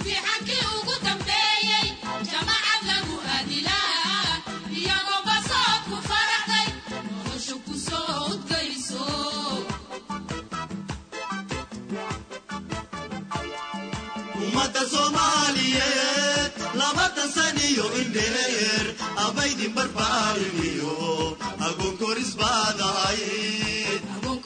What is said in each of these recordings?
ummada soomaaliyeed labatan saniyo indheer abaydin barbaarimiyo agoon koris baad ahayd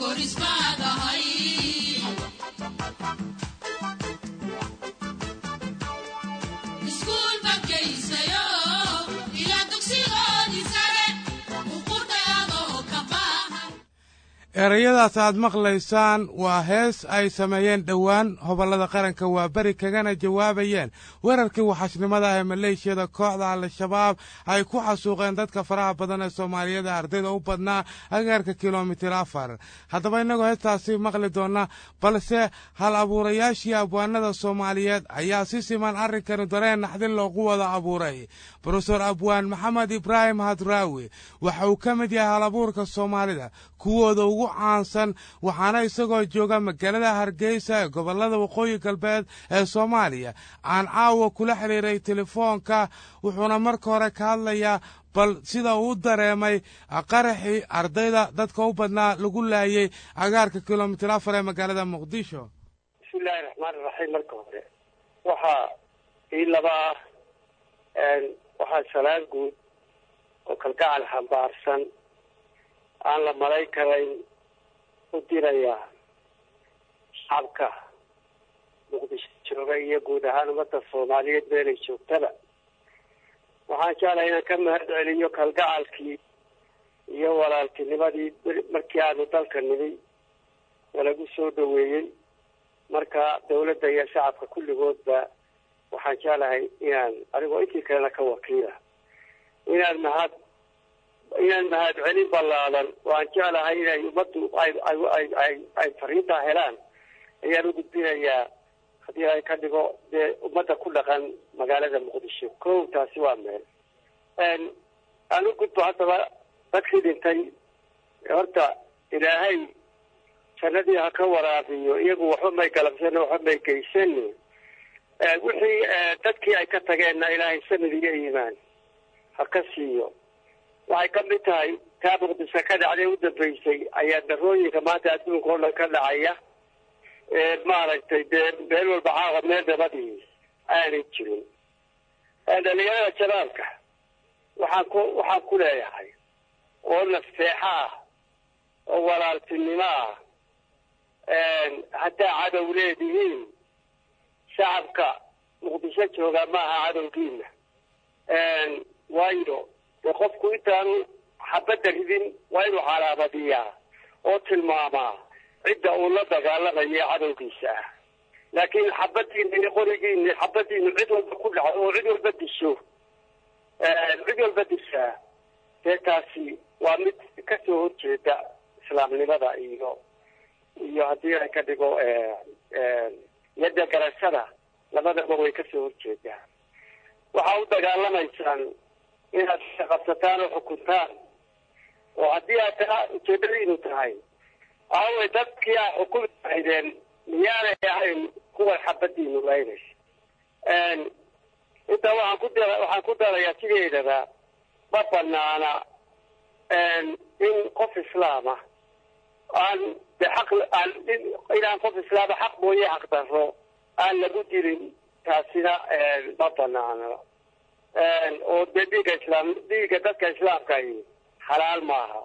erayadaas aad maqlaysaan waa hees ay sameeyeen dhowaan hobollada qaranka waa beri kagana jawaabayeen weerarkii waxashnimada ee maleeshiyada kooxda al-shabaab ay ku xasuuqeen dadka faraha badan ee soomaaliyada ardayda u badnaa agaarka kilomitir afar haddaba innagoo heestaasi maqli doonna balse hal abuurayaashii abwaanada soomaaliyeed ayaa si siman arrinkani dareen naxdin loogu wada abuuray brofesor abwaan maxamed ibraahim hadraawi waxa uu ka mid yahay hal abuurka soomaalida kuwooda ugu caansan waxaana isagoo jooga magaalada hargeysa ee gobollada waqooyi galbeed ee soomaaliya aan caawa kula xidhiiray telefoonka wuxuuna marka hore ka hadlayaa bal sida uu u dareemay qaraxii ardayda dadka u badnaa lagu laayay agaarka kilomitir afar ee magaalada muqdisho bismillahi raxmaan iraxiim marka hore waxaa ii laba ah waxaa salaan guud oo kalgacal xambaarsan aan la malay karayn u dirayaa shacabka muqdisho jooga iyo guud ahaan ummadda soomaaliyeed meelay joogtaba waxaan jeclahay inaan ka mahad celiyo kalgacalkii iyo walaaltinimadii markii aanu dalka nimi nalagu soo dhaweeyey marka dawladda iyo shacabka kulligoodba waxaan jeclahay inaan adigoo intii kalena ka wakiila inaan mahad inaan mahad celin ballaadan waan jeclahay inay ummaddu ay ay ay ay fariintaa helaan ayaan u gudbinayaa haddii ay ka dhigo dee ummadda ku dhaqan magaalada muqdisho kow taasi waa meel aan u gudbo haddaba dadkii dhintay horta ilaahay jannadii ha ka waraabiyo iyagu waxba may galabsan waxba may geysan wixii dadkii ay ka tageenna ilaahay samid iyo iimaan ha ka siiyo waxay ka mid tahay taa muqdisho ka dhacday u dambeysay ayaa darooyinka maanta adduunka oo dhan ka dhacaya maaragtay dee meel walba caawa meel nabadii aanay jirin dhalinyarada jabaalka waxaan ku waxaan ku leeyahay oo nafseexa ah oo walaaltinimo ah haddaa cadow leedihiin shacabka muqdisho jooga maaha cadowgiina waayo dee qofku intaanu xabadda ridin waa inuu calaamadiyaa oo tilmaamaa cidda uu la dagaalamayo cadowgiisa ah laakiin xabadiina iyo qorigiina xabadiinu cid walba ku dhacdo oo cid walba disho cid walba dishaa dee taasi waa mid kasoo horjeeda islaamnimada iyo iyo haddii ay ka dhigo yadda garashada labadaba way kasoo horjeedaa waxaa u dagaalamaysaan inaad qabsataan oo xukuntaan oo haddii aad taa ujeedadiinu tahay aaway dadkii aa xukumi lahaydeen miyaanay ahayn kuwa xabadiinu laynaysa intaa waxaan ku da waxaan ku darayaa sideedaba ma banaana in qof islaama aan de xaq aan inaan qof islaama xaq mooye xaq daro aan lagu dilin taasina ma banaano oo dee dhiigga islaam dhiigga dadka islaamkahi xalaal maaha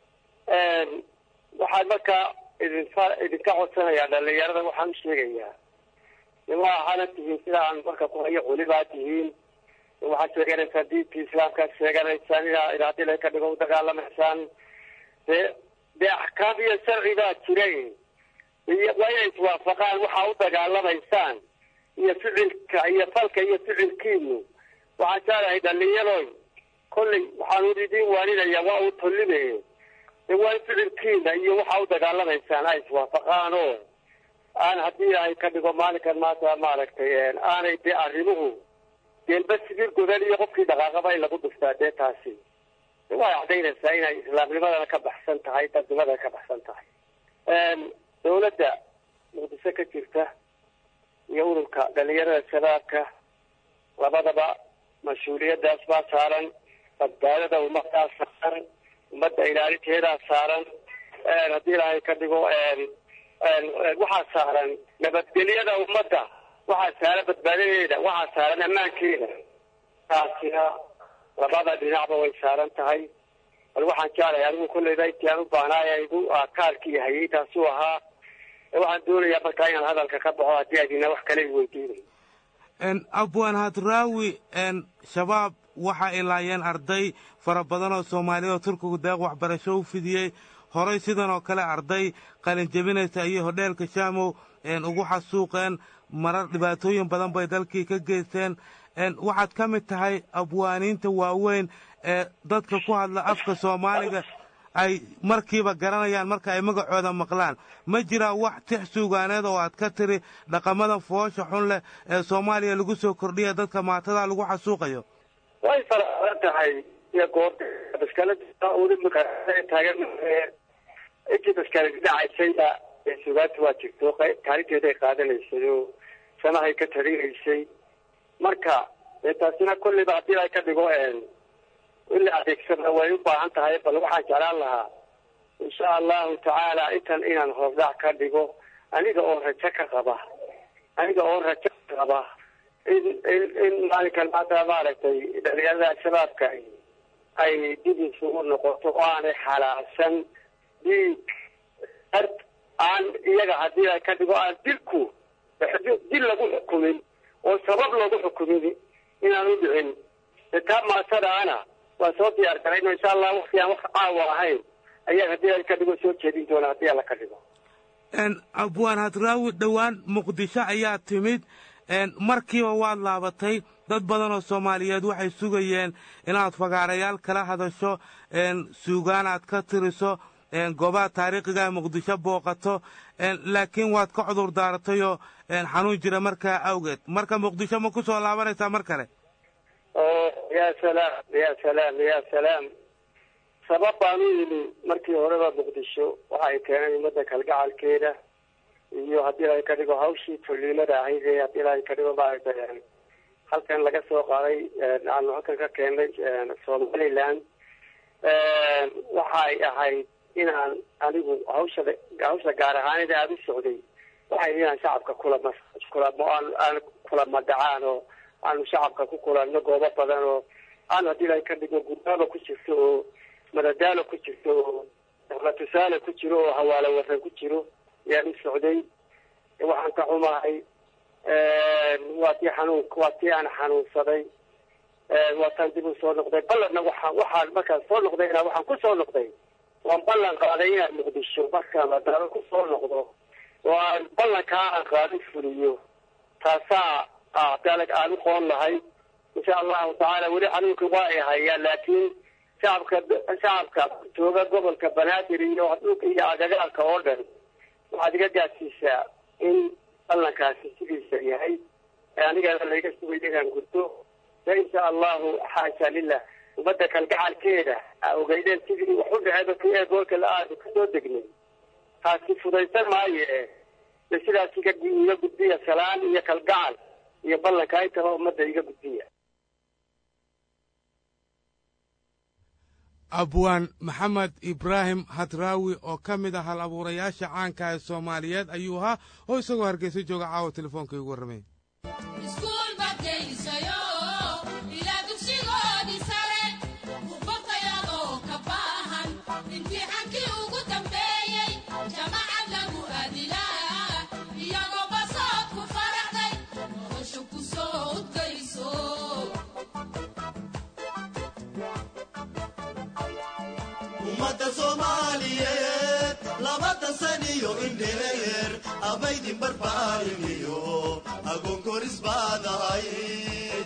waxaan markaa idinfa idinka codsanayaa dhalinyarada waxaan u sheegayaa waa ahana tihiin sida aan marka ku hayo culibaa tihiin waxaad sheeganaysaan diintii islaamkaad sheeganaysaan inaa inaadila ka dhigo u dagaalamaysaan dee dee axkaam iyo sharci baa jiray iyo waa inay iswaafaqaan waxaa u dagaalamaysaan iyo ficilka iyo falka iyo ficilkiinu waxaan jeclahay dhalinyaroy kollay waxaan idin waaninayaa waa uu tolline de waa in ficilkiina iyo waxaa u dagaalamaysaan ay iswaafaqaan oo aan haddii ay ka dhigo maalinkan maanta maaragtay aanay dee arrimuhu deenba sibir godan iyo qofkii dhaqaaqaba in lagu dhuftaa dee taasi way cadaynaysaa inay islaamnimadana ka baxsan tahay dadnimadana ka baxsan tahay dawladda muqdisho ka jirta iyo ururka dhalinyarada shabaabka labadaba mas-uuliyadaas baa saaran badbaadada ummadaa saaran ummadda ilaalinteedaa saaran haddii ilaahay ka dhigo waxaa saaran nabadgelyada ummadda waxaa saaran badbaadadeeda waxaa saaran ammaankeeda taasina labada dhinacba way saaran tahay bal waxaan jeclahay anigu kolleyba intii aan u baahnaaye igu kaalkii hayay taasuu ahaa waxaan doonayaa markaa inaan hadalka ka baxo haddii adina wax kale i weydiinay abwaan hadraawi shabaab waxa ay laayeen arday fara badan oo soomaaliya oo turkigu deeq waxbarasho u fidiyey horay sidan oo kale arday qalinjebinaysa iyo hodheelka shaamow ugu xasuuqeen marar dhibaatooyin badan bay dalkii ka geysteen waxaad ka mid tahay abwaaniinta waaweyn ee dadka ku hadla afka soomaaliga ay markiiba garanayaan marka ay magacooda maqlaan ma jiraa wax tix suugaaneed oo aad ka tiri dhaqamada foosha xun leh ee soomaaliya lagu soo kordhiya dadka maatada lagu xasuuqayo way farabadan tahay iyo goorta baskalada taagan intii baskaladi dhacaysayba ee sugaanta waa jirto kaalinteeda ay qaadanaysay oo sanahay ka tarinaysay marka dee taasina kolleyba haddii ay ka dhigo in la adeegsada way u baahan tahay bal waxaan jeclaan lahaa insha allahu tacaala intan inaan hordhac ka dhigo aniga oo rajo ka qaba aniga oo rajo ka qaba in in in maalinkan maanta maaragtay dhalinyarada al-shabaabka ay dib isugu noqoto oo aanay xalaacsan dhiig ard aan iyaga haddii ay ka dhigo aan dilku dil lagu xukumin oo sabab lagu xukumin inaan u dhicin taa maasadaana waa soo diyaar garayno insha allah wakti aan wax caawa ahayn ayaa haddii ay ka dhigo soo jeedin doona haddii alla ka dhigo abwaan hadraawi dhowaan muqdisho ayaa timid markiiba waad laabatay dad badan oo soomaaliyeed waxay sugayeen inaad fagaarayaal kala hadasho suugaan aad ka tiriso goobaha taariikhiga muqdisho booqato laakiin waad ka cudur daaratayoo xanuun jira markaa awgeed marka muqdisho ma ku soo laabanaysaa mar kale ya salaam ya salaam ya salaam sabab baan u yimi markii horeba muqdisho waxa ay keeneen ummadda kalgacalkeeda iyo haddii ilahay ka dhigo hawshii toliimada ahayd ee haddii ilahay ka dhigo maaragtay halkan laga soo qaaday aanu halkan ka keenay somaliland waxa ay ahayd inaan anigu hawsha hawsha gaar ahaaneed aada u socday waxay inaan shacabka kulama kulamo aan aan kulama dhacaan oo aanu shacabka ku kulanno goobo badan oo aan haddii ilahay ka dhigo gudbaaba ku jirto oo madadaalo ku jirto oo dawla tusaale ku jiro oo hawaalo waran ku jiro ayaan u socday waxaan ka xumahay waa tii xanuun waa tii aan xanuunsaday waataan dib u soo noqday ballanna waxaa waxaan markaan soo noqdayna waxaan ku soo noqday waan ballan qaaday inaan muqdisho markaan madaalo ku soo noqdo oo aan ballankaa aan qaado fuliyo taasaa dalag aan u qoon lahay insha allahu tacaala weli xanuunka waa ay hayaan laakiin shacabka shacabka jooga gobolka banaadir iyo dhulka iyo agagaarka oo dhan waxaad iga gaadsiisaa in ballankaasi sidiisa yahay anigana layga sugay inaan gurto de insha allahu xaasha lilah ummadda kalgacalkeeda aa ogeydeen sidii wax u dhaceyba ki ee goolka la aada kasoo degnay taasi fudaysan maayo e de sidaas iga iga gudbiya salaan iyo kalgacal iyo ballanka intaba ummadda iga gudbiya abwaan maxamed ibraahim hadraawi oo ka mid ah hal abuurayaasha caanka ee soomaaliyeed ayuu ahaa oo isagoo hargeysa jooga caawa telefoonka igu warramay ummadda soomaaliyeed labatan saniyo indheer abaydin barbaarimiyo agoon koris baad ahayd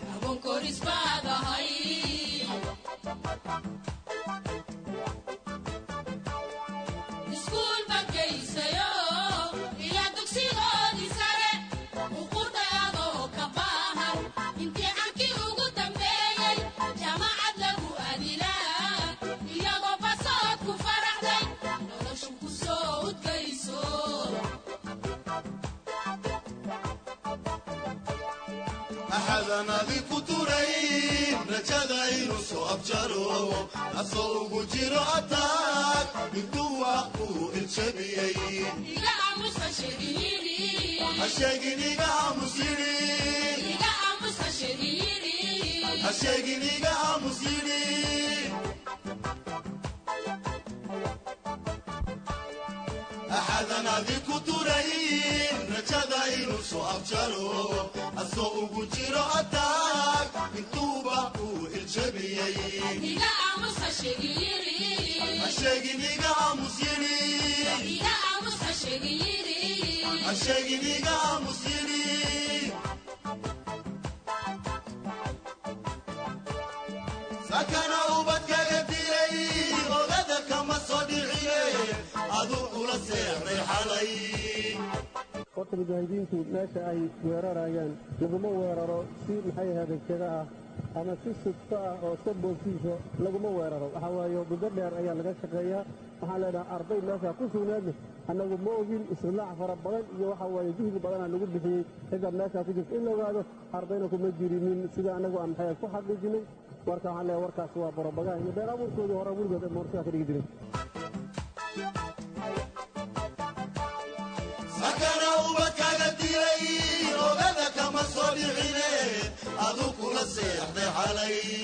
axadan adi ku turayn rajada inuu soo abjaro asoo ugu jiro ataag intuu wax uu iljabiyey hasheegin iga aamus yidhi hasheegin iga aamus yidhi axadan adi ku turayn rajada inuu soo abjaro asoo ugu jiro ataag intuuba uu iljabiyey hasheegin iga aamus yidhi hasheegin iga aamus yidhi sakana ubadkaga dilay ogada kama soo dhicine aduu kula seexday xalay horta mujaahidiintu meesha ay weerarayaan laguma weeraro si maxay ahaydee jega ah ama si sudfo ah oo iska boogsiiso laguma weeraro waxaa waaye muddo dheer ayaa laga shaqeeyaa waxaan leenahay arday meesha ku sugnaadna annagu ma ogin islaac fara badan iyo waxaa waaye juhdi badanaa lagu bixiyey cidda meeshaa ku jirta in la ogaado ardayna kuma jirinin sida annagu aan maxay ku xaqiijinay marka waxaan leeyahay warkaas waa borobagaan iyo been abuurkoodii hore weligood moorsidaa ka dhigi jiray sakana ubadkaga dilay ogada kama soo dhicine aduu kula seexday xalay